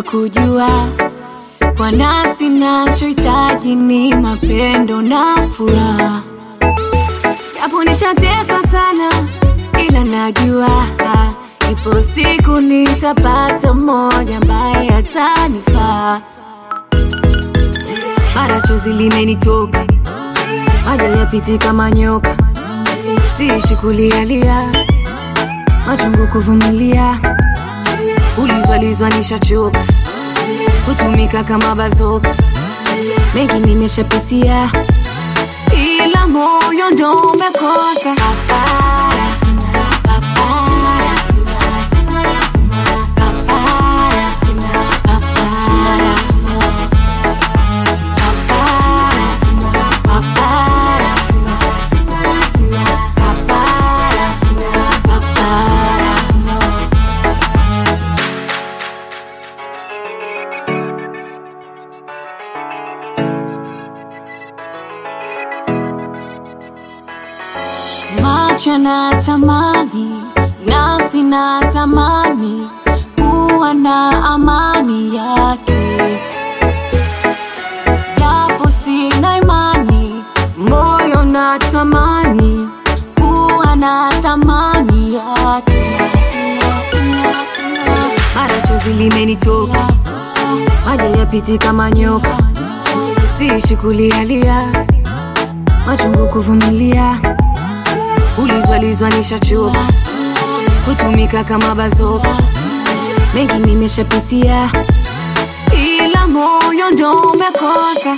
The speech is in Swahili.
nataka kujua kwa nafsi, nachohitaji ni mapendo na furaha, japo nishateswa sana, ila najua ipo siku nitapata mmoja ambaye atanifaa. Mara chozi limenitoka, maji yapiti kama nyoka, siishi kulialia, machungu kuvumilia, ulizwalizwa nishachoka, kutumika kama bazoka, mengi nimeshapitia, ila moyo ndo umekosa papara, papara, papara, papara. Macho na tamani, nafsi na tamani kuwa na amani yake, japo sina imani, moyo na tamani kuwa na thamani yake. Mara chozi limenitoka, maji yapiti kama nyoka, siishi kulialia, machungu kuvumilia ulizwalizwa nishachoka, kutumika kama bazoka, mengi nimeshapitia, ila moyo ndo umekosa